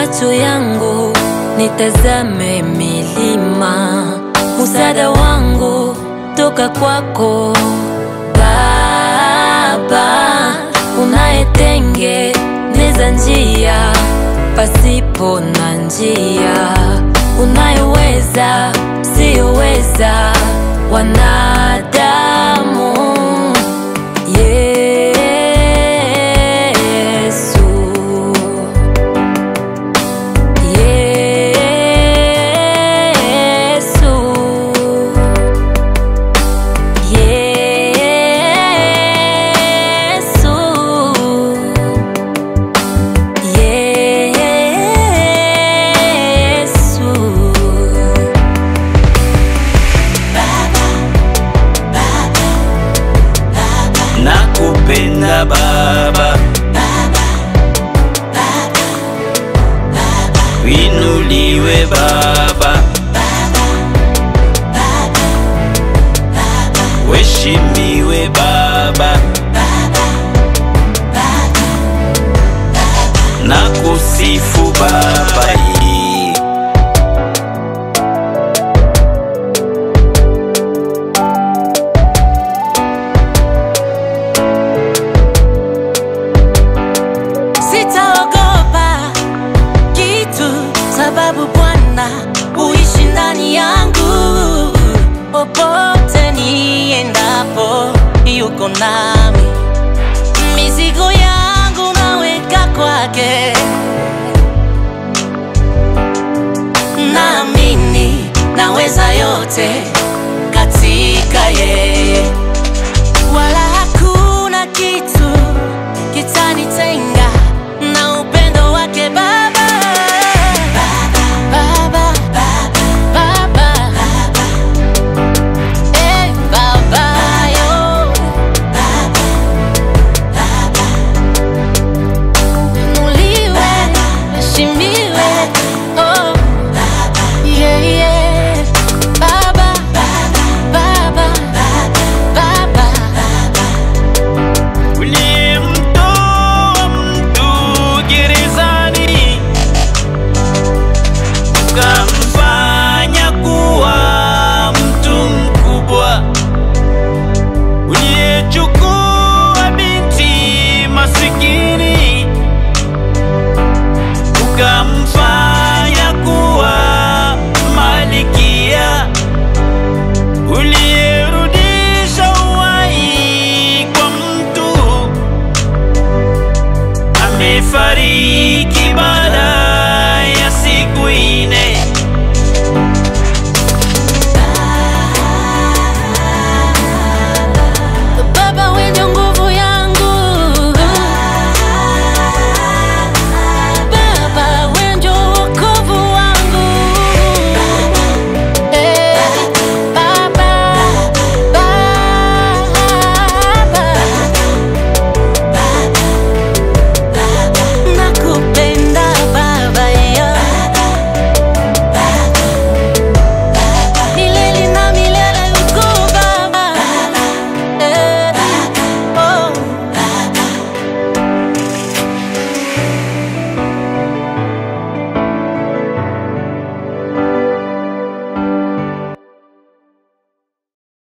macho yangu nitazame milima, msaada wangu toka kwako Baba, unayetengeneza njia pasipo na njia, unayeweza siyoweza wanadamu. Yesu, Yesu, Yesu, Yesu. nakupenda Baba, winuliwe Baba, weshimiwe Baba, nakusifu Baba. ye. Sitaogopa kitu, sababu Bwana huishi ndani yangu. Popote niendapo, yuko nami. Mizigo yangu naweka kwake, naamini naweza yote katika yeye wala hakuna kitu kitanitenga na upendo wake Baba. Baba, Baba, Eh, Baba, yo. Inuliwe, heshimiwe, oh. Yeah, yeah.